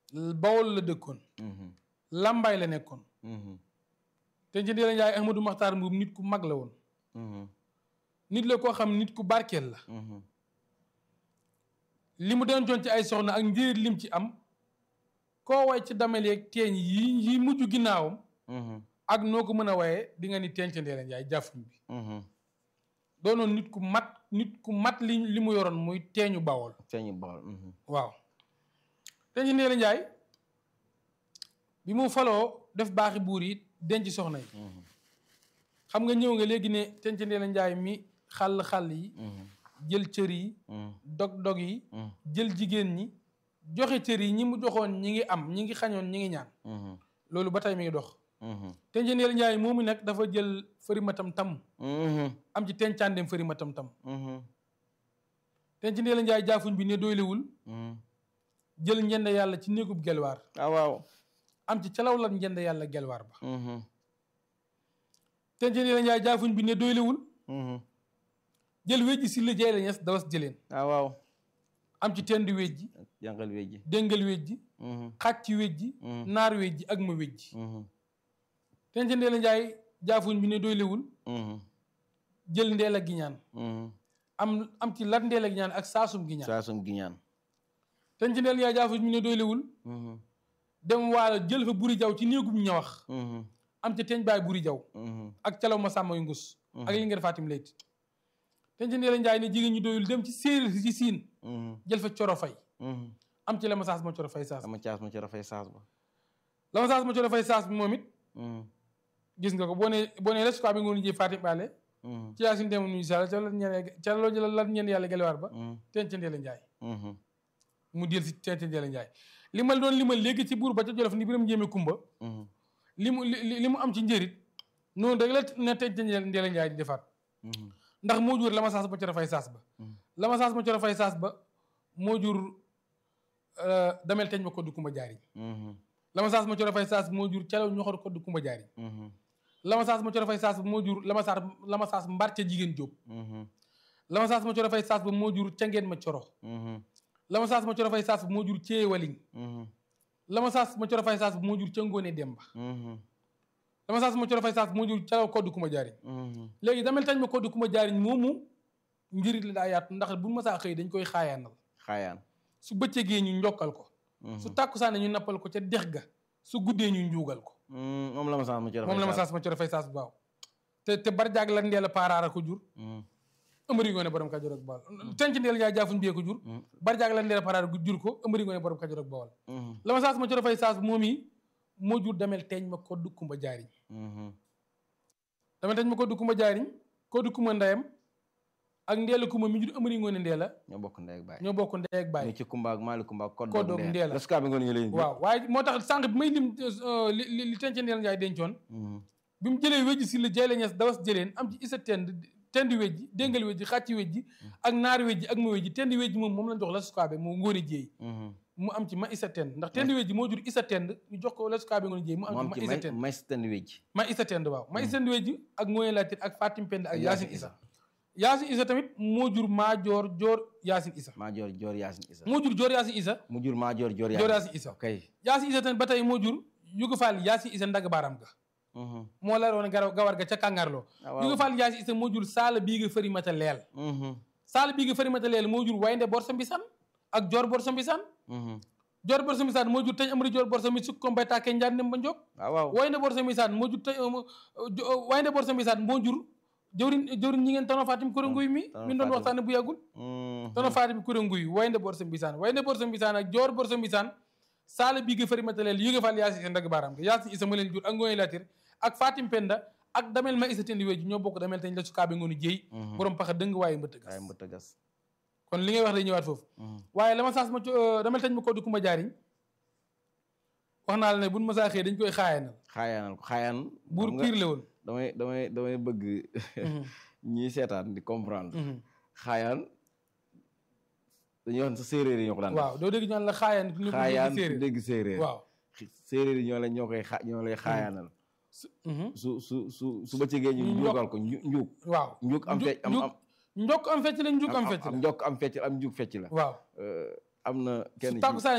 bawol la dëkkoon lambaay la nekkoon te ci Ndella Ndiaye Ahmadou Makhtar Mbuub nit ku mag la woon nit la koo xam nit ku barkeel la li mu dencoon ci ay soxna ak njëriñ lim ci am koo way ci damel yeeg teeñ yi yi mujj ginnaawam ak noo ko mën a waye di nga ni teeñ ci Ndella Ndiaye jàffuñ bi doonoon nit ku mat nit ku mat li li mu yoroon muy teeñu bawol teeñu bawol waaw teeñ ci Ndella Ndiaye bi mu faloo def baaxi buur yi denc soxna yi xam nga ñëw nga léegi ne teeñ ci Ndella Ndiaye mi xàll xàll yi jël cër yi dog dog yi jël jigéen ñi joxe cër yi ñi mu joxoon ñi ngi am ñi ngi xañoon ñi ngi ñaan loolu ba tey mi ngi dox teeñ Ndella Ndiaye moomu nag dafa jël fërimatam tam am ci tencaandem fërimatam tam teeñ ci Ndella Ndiaye jaafuñ bi ne doylewul jël njënd yàlla ci néegub gelwaar ah waaw am ci calaw lan njënd yàlla gelwaar ba teeñ ci Ndella Ndiaye jaafuñ bi ne doylewul jël wejji si la jay la ñes dawas jëleen ah waaw am ci tendi wejji jàngal wejji déngal wejji xàcc wejji naar wejji ak ma wejji teeñ ci Ndella Ndiaye jaafuñ bi ne doylewul jël ndeel a giñaan am am ci lat ndeel a giñaan ak saasum giñaan saasum giñaan teeñ ci Ndella Ndiaye jaafuñ bi ne doylewul dem waalo jël fa buri jaw ci néegum ñawax am ci teeñ baay buri jaw ak calaw ma sàmm yu ngus ak li ngeen fatim layti teeñ ci Ndella Ndiaye ne jigéen ñi doyul dem ci séeréer si ci siin jël fa coro fay am ci la ma saas ma coro fay saas ama caas ma ci rafay saas ba la ma saas ma coro fay saas bi moom it gis nga ko boo nee boo nee resuka bi ngoon ji fatim baale ci yaa sin dem nuyu sall ca la ñeen ca loo jël lan ñeen yàlla gelewaar ba teeñ ci Ndella Ndiaye mu del si teeñ ci Ndella Ndiaye li ma doon li ma léegi ci buur ba ca jolof ni biram njéeme kumba li mu li mu am ci njërit noonu rek la ne teeñ ci Ndella Ndiaye di defaat ndax moo jur la ma saas ma coro fay saas ba la ma saas ma coro fay saas ba moo jur damel teñ ma koddu kumba jaariñ la ma saas ma coro fay saas moo jur calaw ñoxor koddu kumba jaariñ la ma saas ma coro fay saas ba moo jur la ma saas la ma saas mbar ca jigéen jóob la ma saas ma coro fay saas ba moo jur ca ngeen ma coro la ma saas ma coro fay saas ba moo jur cee waliñ la ma saas ma coro fay saas ba moo jur ca ngoone demba la ma saas ma coro fay saas ba moo jur calaw koddu kumba jaariñ léegi damel tañ ma koddu kumba jaariñ moomu njëriñ la daa yaatu ndax bu ma saa xëy dañ koy xaayaanal xaayaan su bëccëgee ñu njokkal ko su tàkkusaane ñu nappal ko ca dex ga su guddee ñu njuugal ko moom la ma saas ma ci rafay moom la ma saas ma coro fay saas bu baaw te te barjaag la ndeel a paaraara ko jur ëmëri ngoone borom kajoor ak bawal tenc ndeel Njaay jaafuñ bee ko jur barjaag la ndeel a paaraara jur ko ëmëri ngoone borom kajoor ak bawal la ma saas ma coro fay saas moom yi moo jur damel teeñ ma ko du kumba jaariñ damel teeñ ma ko du kumba jaariñ ko du kumba ndeyam ak ndeela kumba mi jur ëmëri ngoone ndeela ñoo bokk ndey ak baay ñoo bokk ndey ak baay ñu ci kumba ak maali kumba ak Koddoog koddoog Ndella. resuka bi ngoon ñu leen waaw waaye moo tax sànq bi may lim li li li tenc Ndella Ndiaye dencoon bi mu jëlee wejji si la jayla ñes dawas jëleen am ci isa tend tendi wejji déngal wejji xàcci wejji ak naari wejji ak ma wejji tendi wejji moom moom lañ jox la sukaabe moo ngóone jéey mu am ci ma isa tend ndax tendi wejji moo jur isa tend ñu jox ko la sukaabe ngoone jéey mu mu am am ci ci ma isa may tend may si tënd wejji ma isa tend waaw ma isa tend wejji ak ngóone laatir ak fatim pend ak Ak yaasin Yaasin isa yaasin isa tamit moo jur maa joor joor yaasin isa maa joor joor yaasin isa moo jur joor yaasin isa mu jur maa joor joor joor yaasin yaasin isa kay yaasin isa tamit ba tey moo jur yuga faal yaasin isa ndagg baaraam ga moo la roon garaw gawar ga ca kàngarloo Ah, waaw. yuga faal yaasin isa moo jur saala bii nga fëri mata leel saala bii nga fëri mata leel moo jur waynde bor sa mbisaan ak joor bor sa mbisaan joor bor sa mbisaan moo jur tañ amari joor bor sa mi sukk ko mbay tàkkee njaan dem ba njog waaw waaw waynde bor sa mbisaan moo jur tañ waynde bor sa mbisaan moo jur jëwriñ jëwriñ ñi ngeen tono fatim kuré nguy mi Tono min doon Fatim. waxtaane bu yàggul tono fatim kuré nguy waynde bor sa mbisaan waynde bor sa mbisaan ak joor bor sa mbisaan saala bii nga fëri mataleel yuge faal yaasi isa ndagg baaraam ga yaasi isa ma leen jur ak ngooy latir ak fatim penda ak damel ma isa tendi weeju ñoo bokk damel tañ la sukaabe ngoonu jéy borom paxa dëng waaye mbëtt gas waaye mbëtt gas kon li ngay wax day ñëwaat foofu waaye la ma saas ma co damel tañ ma ko du kumba jaariñ wax naa la ne buñ ma saa xëy dañ koy xaayanal xaayaanal ko xaayaan buur xam nga piir la woon damay damay damay bëgg ñii seetaan di comprendre xaayaan dañuy wax ne sa séeréer yi ñoo ko daan def waaw doo dégg ñu naan la xaayaan ni ko xaayaan séeréer dégg séeréer waaw séeréer yi ñoo lay ñoo koy xa ñoo lay xaayaanal Mhm. su su su su bëccëgee ñu Ñu njuugal ko nju- njuug waaw njuug am Nju- fecc am njuug- am njokk am fecc la njuug am fecc am la njokk am fecc am njuug fecc la waaw Euh, am na kenn su ci- tàkkusaan